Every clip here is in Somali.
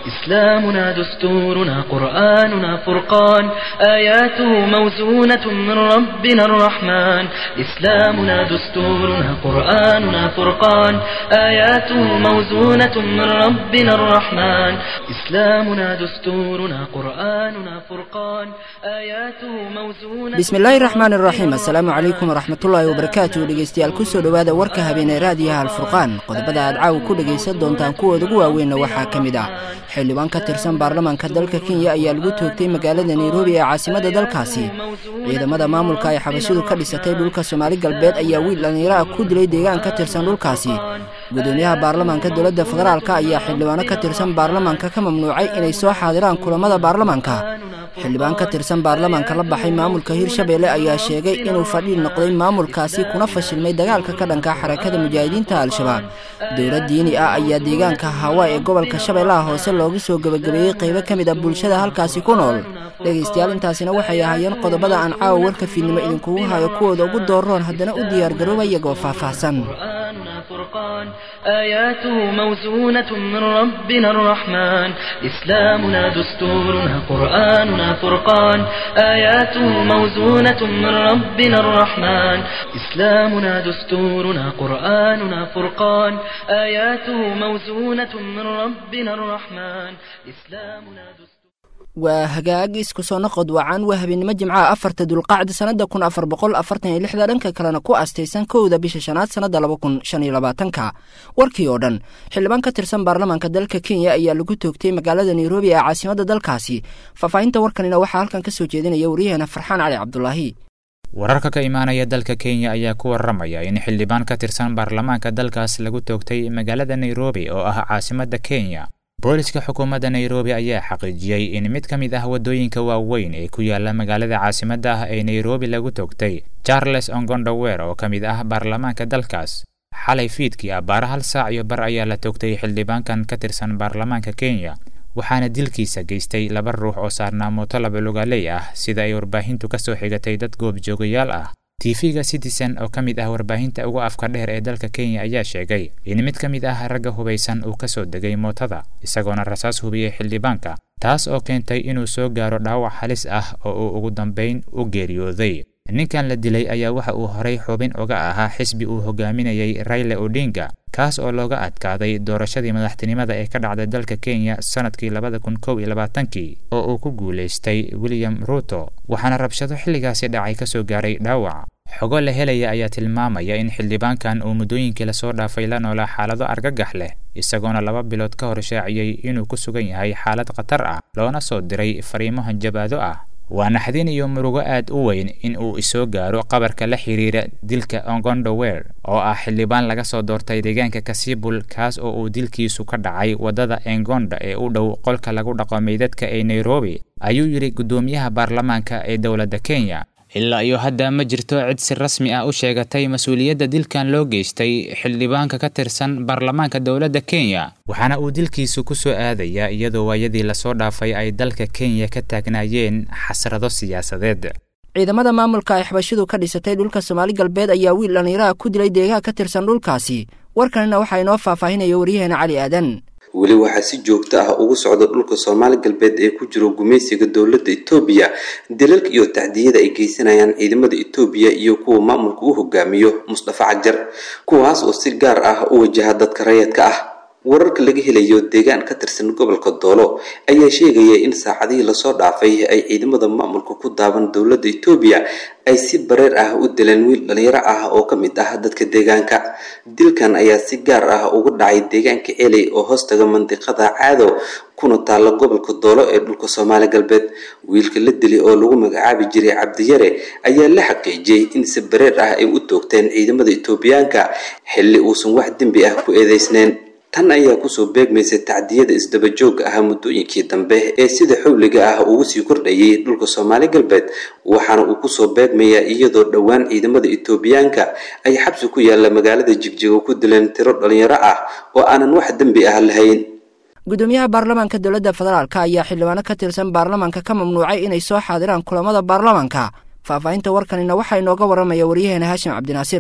إسلامنا دستورنا قرآننا فرقان آياته موزونة من ربنا الرحمن إسلامنا دستورنا قرآننا فرقان آياته موزونة من ربنا الرحمن إسلامنا دستورنا قرآننا فرقان آياته موزونة bismillaahi raxmaan iraxiim assalaamu calaykum waraxmatullaahi wabarakaatu dhegeystayaal kusoo dhowaada warka habeenee raadiyaha alfurqaan qodobada aad caawa ku dhegaysan doontaan kuwooda ugu waaweynna waxaa ka mid ah xildhibaan ka tirsan baarlamaanka dalka kenya ayaa lagu toogtay magaalada nairobi ee caasimada dalkaasi ciidamada maamulka ay xabashidu ka dhisatay dhulka soomaali galbeed ayaa wiil dhallinyaro ah ku dilay deegaan ka tirsan dhulkaasi gudoomiyaha baarlamaanka dowladda federaalka ayaa xildhibaano ka tirsan baarlamaanka ka mamnuucay inay soo xaadiraan kulamada baarlamaanka xildhibaan ka tirsan baarlamaanka la baxay maamulka hirshabeelle ayaa sheegay inuu fadhiil noqday maamulkaasi kuna fashilmay dagaalka ka dhanka xarakada mujaahidiinta al-shabaab dowlad diini ah ayaa deegaanka hawa ee gobolka shabeellaha hoose loogu soo gebagabeeyey qaybo ka mid a bulshada halkaasi ku nool dhegaystayaal intaasina waxay ahaayeen qodobada aan caawa warka fiidnimo idinkugu hayo kuwooda ugu dooroon haddana u diyaargarooba iyagoo faahfaahsan قرآننا فرقان آياته موزونة من ربنا الرحمن إسلامنا دستورنا قرآننا فرقان آياته موزونة من ربنا الرحمن إسلامنا دستورنا قرآننا فرقان آياته موزونة من ربنا الرحمن إسلامنا دستورنا waa hagaag isku soo noqod wacan waa habeenimo jimcaha afarta dulqacda sannada kun afar boqol afartan iyo lixda dhanka kalena ku astaysan kowda bisha shanaad sannada laba kun shan iyo labaatanka warkii oo dhan xildhibaan ka tirsan baarlamaanka dalka kenya ayaa lagu toogtay magaalada nairobi ee caasimada dalkaasi faahfaahinta warkanina waxaa halkan ka soo jeedinaya waryaheena farxaan cali cabdulaahi wararka ka imaanaya dalka kenya ayaa ku waramaya in xildhibaan ka tirsan baarlamaanka dalkaas lagu toogtay magaalada nairobi oo ah caasimada kenya booliska xukuumadda nairobi ayaa xaqiijiyey in mid ka mid ah waddooyinka waaweyn ee ku yaala magaalada caasimadda ah ee nairobi lagu toogtay charles ongondower oo ka mid ah baarlamaanka dalkaas xalay fiidkii abbaara hal saac iyo bar ayaa la toogtay xildhibaankan ka tirsan baarlamaanka kenya waxaana dilkiisa geystay laba ruux oo saarnaa mooto labalugaaley ah sida ay warbaahintu ka soo xigatay dad goobjoogayaal ah tv-ga citizen oo ka mid ah warbaahinta ugu afka dheer ee dalka kenya ayaa sheegay in mid ka mid ah ragga hubaysan uu ka soo degay mootada isagoona rasaas hubiyey xildhibaanka taas oo keentay inuu soo gaaro dhaawac halis ah oo uu ugu dambayn u geeriyooday ninkan la dilay ayaa waxa uu horay xubin uga ahaa xisbi uu hogaaminayay rayle odinga kaas oo looga adkaaday doorashadii madaxtinimada ee ka dhacday dalka kenya sanadkii labada kun kow iyo labaatankii oo uu ku guulaystay william ruto waxaana rabshado xilligaasi dhacay ka soo gaaray dhaawac xogo la helaya ayaa tilmaamaya in xildhibaankan uu muddooyinkii lasoo dhaafay la noolaa xaalado argagax leh isagoona laba bilood ka hor shaaciyey inuu ku sugan yahay xaalad khatar ah loona soo diray fariimo hanjabaado ah waa naxdin iyo murugo aad u weyn in uu isoo gaaro qabarka la xiriira dilka ongondower oo ah xildhibaan laga soo doortay deegaanka kasibul kaas oo uu dilkiisu ka dhacay waddada engonda ee u dhow qolka lagu dhaqo meydadka ee nairobi ayuu yidhi guddoomiyaha baarlamaanka ee dowladda kenya ilaa iyo hadda ma jirto cid si rasmi ah u sheegatay mas-uuliyadda dilkan loo geystay xildhibaanka ka tirsan baarlamaanka dowladda kenya waxaana uu dilkiisu ku soo aadayaa iyadoo waayadii lasoo dhaafay ay dalka kenya ka taagnaayeen xasrado siyaasadeed ciidamada maamulka ay xabashidu ka dhisatay dhulka soomaali galbeed ayaa wiil dhallinyaraha ku dilay deegaan ka tirsan dhulkaasi warkanina waxaa inoo faahfaahinaya waryaheena cali aadan weli waxaa si joogto ah ugu socda dhulka soomaali galbeed ee ku jiro gumaysiga dowladda etoobiya dilalka iyo tacdiyada ay geysanayaan ciidamada etoobiya iyo kuwa maamulka u hogaamiyo mustafa cajar kuwaas oo si gaar ah u wajaha dadka rayadka ah wararka laga helayo deegaan ka tirsan gobolka doolo ayaa sheegaya in saacadihii lasoo dhaafay ay ciidamada maamulka ku daaban dowladda etoobiya ay si bareer ah u dileen wiil dhalinyaro ah oo ka mid ah dadka deegaanka dilkan ayaa si gaar ah uga dhacay deegaanka celey oo hoostaga mandiqada caado kuna taalla gobolka doolo ee dhulka soomaali galbeed wiilka la dilay oo lagu magacaabi jiray cabdiyare ayaa la xaqiijiyey in si bareer ah ay u toogteen ciidamada etoobiyaanka xilli uusan wax dembi ah ku eedeysneyn tan ayaa kusoo beegmaysay tacdiyada isdabajooga ah muddooyinkii dambe ee sida xowliga ah ugu sii kordhayay dhulka soomaali galbeed waxaana uu kusoo beegmayaa iyadoo dhowaan ciidamada etoobiyaanka ay xabsi ku yaalla magaalada jigjigo ku dileen tiro dhalinyaro ah oo aanan wax dembi ah lahayn gudoomiyaha baarlamaanka dowladda federaalk ayaa xildhibaano ka tirsan baarlamaanka ka mamnuucay inay soo xaadiraan kulamada baarlamaanka faahfaahinta warkanina waxaa inooga waramaya waryaheena haashim cabdinaasir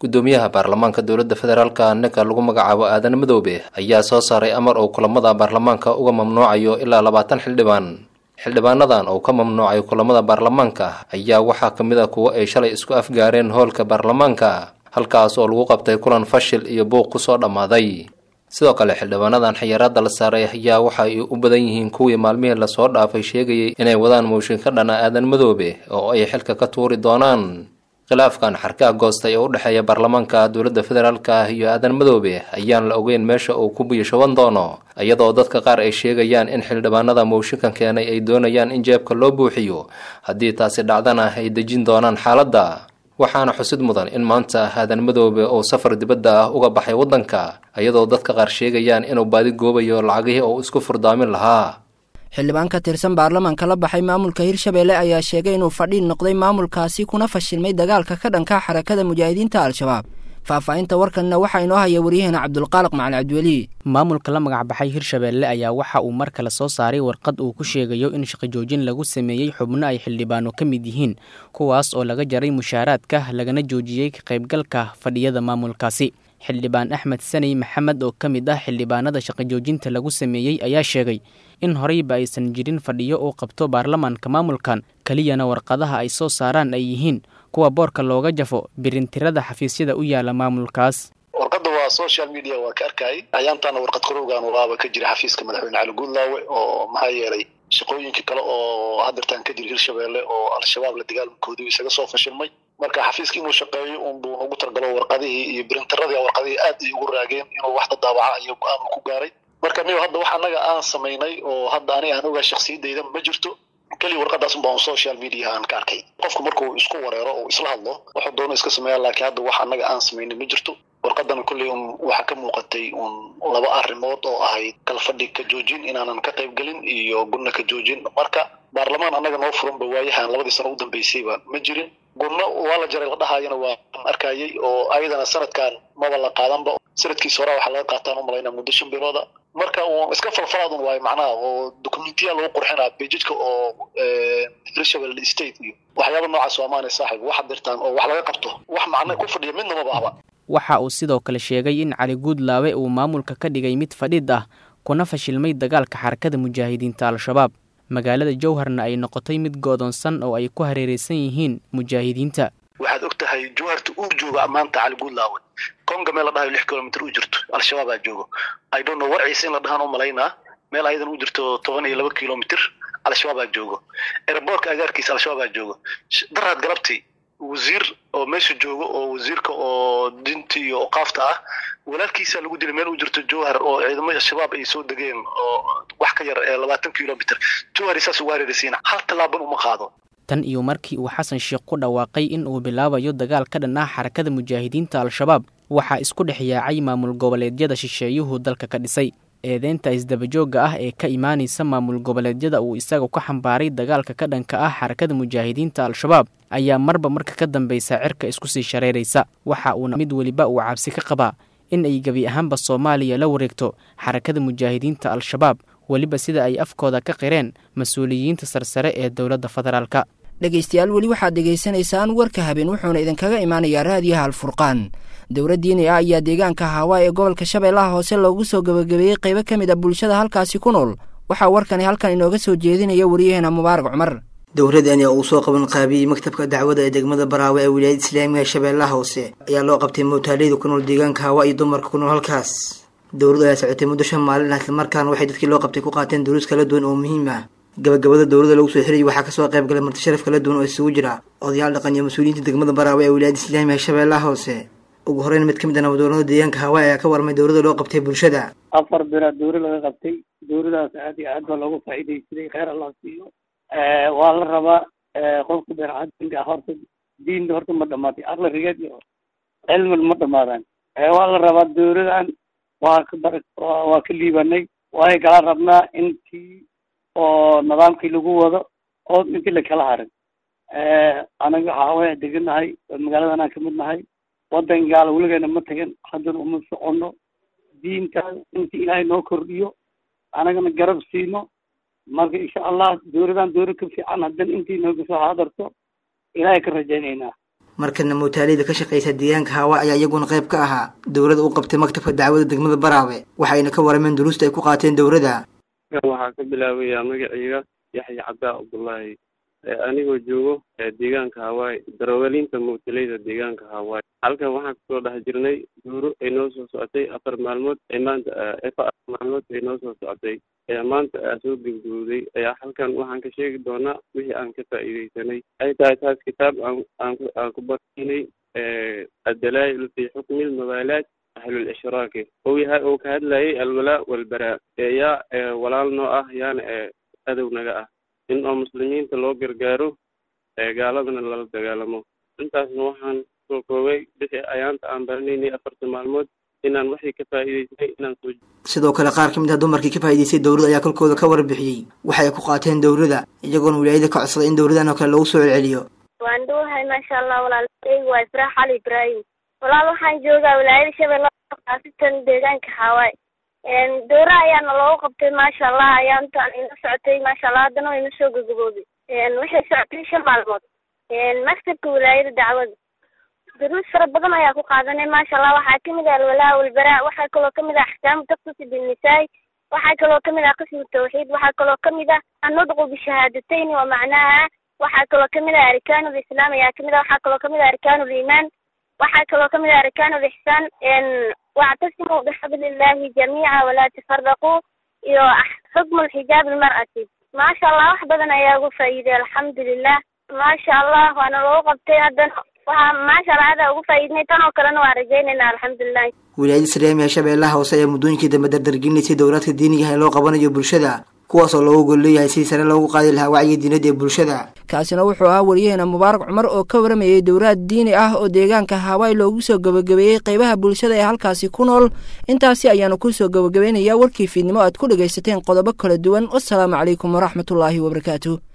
guddoomiyaha baarlamaanka dowladda federaalka ninka lagu magacaabo aadan madoobe ayaa soo saaray amar uu kulamada baarlamaanka uga mamnuucayo ilaa labaatan xildhibaan xildhibaanadan oo ka mamnuucay kulamada baarlamaanka ayaa waxaa ka mid a kuwo ay shalay isku afgaareen hoolka baarlamaanka halkaas oo lagu qabtay kulan fashil iyo buuq kusoo dhammaaday sidoo kale xildhibaanadan xayiraada la saaray ayaa waxa ay u badan yihiin kuwii maalmihii lasoo dhaafay sheegayay inay wadaan mooshin ka dhana aadan madoobe oo ay xilka ka tuuri doonaan khilaafkan xarkaha goostay oo u dhexeeya baarlamaanka dowladda federaalka iyo aadan madoobe ayaan la ogeyn meesha uu ku biyashaban doono iyadoo dadka qaar ay sheegayaan in xildhibaanada mooshinkan keenay ay doonayaan in jeebka loo buuxiyo haddii taasi dhacdana ay dejin doonaan xaaladda waxaana xusid mudan in maanta aadan madoobe oo safar dibadda ah uga baxay waddanka iyadoo dadka qaar sheegayaan inuu baadi goobayo lacagihii oo isku furdaamin lahaa xildhibaan ka tirsan baarlamaanka la baxay maamulka hirshabeelle ayaa sheegay inuu fadhiin noqday maamulkaasi kuna fashilmay dagaalka ka dhanka xarakada mujaahidiinta al-shabaab faahfaahinta warkanna waxaa inoo haya waryaheena cabdulqaaliq macali cabdiweli maamulka la magacbaxay hirshabeelle ayaa waxa uu mar kale soo saaray warqad uu ku sheegayo in shaqajoojin lagu sameeyey xubno ay xildhibaano ka mid yihiin kuwaas oo laga jaray mushaaraadka lagana joojiyey ka qaybgalka fadhiyada maamulkaasi xildhibaan axmed saney maxamed oo ka mid ah xildhibaanada shaqajoojinta lagu sameeyey ayaa sheegay in horeyba aysan jirin fadhiyo uu qabto baarlamaanka maamulkan keliyana warqadaha ay soo saaraan ay yihiin kuwa boorka looga jafo birintirada xafiisyada u yaala maamulkaas warqadda waa social media waa ka arkayay ayaantaana warqad korowgan waaba ka jira xafiiska madaxweyne cali guudlaawe oo maxaa yeelay shaqooyinka kale oo hadeertaan ka jira hirshabeelle oo al-shabaab la dagaalmankoodu isaga soo fashilmay marka xafiiska inuu shaqeeyo unbuu ugu talgalo warqadihii iyo birintiradii warqadihii aad ay ugu raageen inuu wax dadaabaca iyo go-aan ku gaaray marka miyo hadda wax annaga aan samaynay oo hadda ani aan ogaa shaksiyadayda ma jirto keliya warqadaas unbaa social media aan ka arkay qofku markuu isku wareero oo isla hadlo wuxuu doono iska sameeya laakiin hadda wax annaga aan samaynay ma jirto warqadana kolley un waxaa ka muuqatay un laba arrimood oo ahayd kala fadhi ka joojin inaanan ka qaybgelin iyo gunna ka joojin marka baarlamaan annaga noo furanba waayahan labadii sano u dambeysayba ma jirin gunno waa la jaray la dhahayana waa arkayay oo ayadana sanadkan maba la qaadanba sanadkiisa hore waxaa laga qaataan u malaynaa muddo shan bilooda marka uun iska falfalaadun waayo macnaha oo dokumentiya lagu qurxinaa bejidka oo hirshabelle state iyo waxyaaba noocaas waa maanay saaxib wax dirtaan oo wax laga qabto wax macna ku fadhiya midna ma bahba waxa uu sidoo kale sheegay in cali guudlaawe uu maamulka ka dhigay mid fadhid ah kuna fashilmay dagaalka xarakada mujaahidiinta al-shabaab magaalada jowharna ay noqotay mid goodoonsan oo ay ku hareereysan yihiin mujaahidiinta waxaad og tahay jowharta uu jooga maanta cali guudlaawe konga meel la dhahayo lix kilomitr u jirto al-shabaabaa joogo i don't know warciisa in la dhahaan u malaynaa meel ayadan u jirto toban iyo laba kilomitr al-shabaabaa joogo eraboorka agaarkiisa al-shabaabaa joogo daraad galabtii wasiir oo meesha joogo oo wasiirka oo dinta iyo oqaafta ah walaalkiisa lagu dilay meel u jirto jowhar oo ciidamada shabaab ay soo degeen oo wax ka yar ee labaatan kilomitr jowhar saas ugu hareeraysiina hal tallaaban uma qaado tan iyo markii uu xasan sheekh ku dhawaaqay in uu bilaabayo dagaal ka dhan ah xarakada mujaahidiinta al-shabaab waxaa isku dhex yaacay maamul goboleedyada shisheeyuhu dalka ka dhisay eedeynta isdabajoogga ah ee ka imaanaysa maamul goboleedyada uu isaga ka xambaaray dagaalka ka dhanka ah xarakada mujaahidiinta al-shabaab ayaa marba marka ka dambeysa cirka isku sii shareeraysa waxa uuna mid weliba uu cabsi ka qabaa in ay gebi ahaanba soomaaliya la wareegto xarakada mujaahidiinta al-shabaab weliba sida ay afkooda ka qireen mas-uuliyiinta sarsare ee dowladda federaalka dhegaystayaal weli waxaad dhegaysanaysaan warka habeen wuxuuna idinkaga imaanayaa raadiyaha alfurqaan dowlad diini ah ayaa deegaanka hawaa ee gobolka shabeellaha hoose loogu soo gebagabeeyey qaybo ka mid a bulshada halkaasi ku nool waxaa warkani halkan inooga soo jeedinaya wariyaheena mubaarak cumar dowladani oo uu soo qaban qaabiyey maktabka dacwada ee degmada baraawe ee wilaayada islaamiga shabeellaha hoose ayaa loo qabtay mootaaleyda ku nool deegaanka hawaa iyo dumarka ku nool halkaas dowladdu ayaa socotay muddo shan maalin ah islamarkaana waxay dadkii loo qabtay ku qaateen duruus kala duwan oo muhiim ah gabagabada dowladda lagu soo xirayay waxaa kasoo qayb galay marti sharaf kala duwan oo isugu jira odayaal dhaqan iyo mas-uuliyiinta degmada baraawe ee wilaayada islaamiga shabeellaha hoose ugu horeyn mid ka mid a nabadgoolnada deegaanka hawaa ayaa ka warmay dowladda loo qabtay bulshada afar bilood dowri laga qabtay dowladaas aad iyo aad baa loogu faa'iidaysaday kheyr allah siiyo waa la rabaa qofka beercadinka horta diinta horta ma dhamaatay aqli rigeed iyo cilmi ma dhamaadaan waa la rabaa dowladan waa ka bar waa ka liibanay waay kala rabnaa intii oo nidaamkii lagu wado oo intii lakala harin anaga waxaa deganahay magaaladan aan kamid nahay wadan gaala weligeena ma tagan haddana uma socono diintaas intii ilaahay noo kordhiyo anagana garab siino marka insha allah dowladan dowlad ka fiican haddana intii nooga soo haadarto ilaahay ka rajaynaynaa markana muutaaliyada ka shaqeysa deegaanka haawa ayaa iyaguna qayb ka ahaa dowladda u qabtay maktabka dacwada degmada baraawe waxayna ka warameen duruusta ay ku qaateen dowladda waxaa ka bilaabayaa magacayga yaxya cabdaa cabdullaahi anigoo joogo deegaanka hawaii darawaliinta muutalayda deegaanka hawaii halkan waxaan kusoo dhex jirnay duuro ay noo soo socotay afar maalmood ay maanta afar maalmood ay noo soo socotay ayaa maanta aa soo gebgowday ayaa halkan waxaan ka sheegi doonaa wixii aan ka faa'iideysanay ay tahay taas kitaab aan aan ku aan ku barnay addalaa'il fi xukmi lmabaalaat ahlul ishraaki ou yahay oo ka hadlayay alwalaa walbaraa yaa walaal noo ah yaana adow naga ah in oo muslimiinta loo gargaaro gaaladana lala dagaalamo intaasna waxaan soo koobay bixii ayaanta aan baranaynay afarta maalmood inaan waxay ka faa'iideysnay inaan soo sidoo kale qaar ka mid ah dumarkii ka faa'iideystay dowladda ayaa kolkooda ka warbixiyey waxay ku qaateen dowladda iyagoona wilaayada ka codsaday in dowladan oo kale lagu soo celceliyo waan dhuwahay maasha allah walaalkeygu waa ifraax cali ibraahim walaal waxaan joogaa wilaayada shabeelle kaasitan deegaanka xawaay dowra ayaana loogu qabtay maasha allah ayaantaan ina socotay maasha allah haddana wayna soo gogobooday waxay socotay shan maalmood maktabka wilaayada dacwada duruus fara badan ayaa ku qaadanay maasha allah waxaa kamid ah alwalaa walbaraa waxaa kaloo kamid ah axkaamu taqsusi binnisaai waxaa kaloo kamid ah qismu tawxiid waxaa kaloo kamid ah annudqu bishahaadatayn wa macnaha waxaa kaloo kamid ah arkaanu lislaam ayaa kamid ah waxaa kaloo kamid ah arkaanu liimaan waxaa kaloo kamid ah arkaanu lixsaan wactasimuu bixabli illahi jamiica walaa tafaraquu iyo xukmu lxijaab almar'ati maasha allah wax badan ayaa ugu faa'iiday alxamdulilah maasha allah waana loogu qabtay haddana waxaa maasha allah adaa ugu faa'iidnay tan oo kalena waan rajaynayna alxamdulilah wilaayada islaamiga shabeellaha hoose ayaa muddooyinkii dambe dardargelinaysay dowlaadka diiniga ah ee loo qabanayo bulshada kuwaas oo loogu gol leeyahay sidii sare loogu qaadi lahaa wacyiga diinada ee bulshada kaasina wuxuu ahaa wariyaheena mubaarak cumar oo ka waramayay dowlaad diini ah oo deegaanka hawaii loogu soo gabagabeeyey qaybaha bulshada ee halkaasi ku nool intaasi ayaanu kusoo gabagabaynayaa warkii fiidnimo aad ku dhegaysateen qodobo kala duwan wasalaamu calaykum waraxmatullaahi wabarakaatu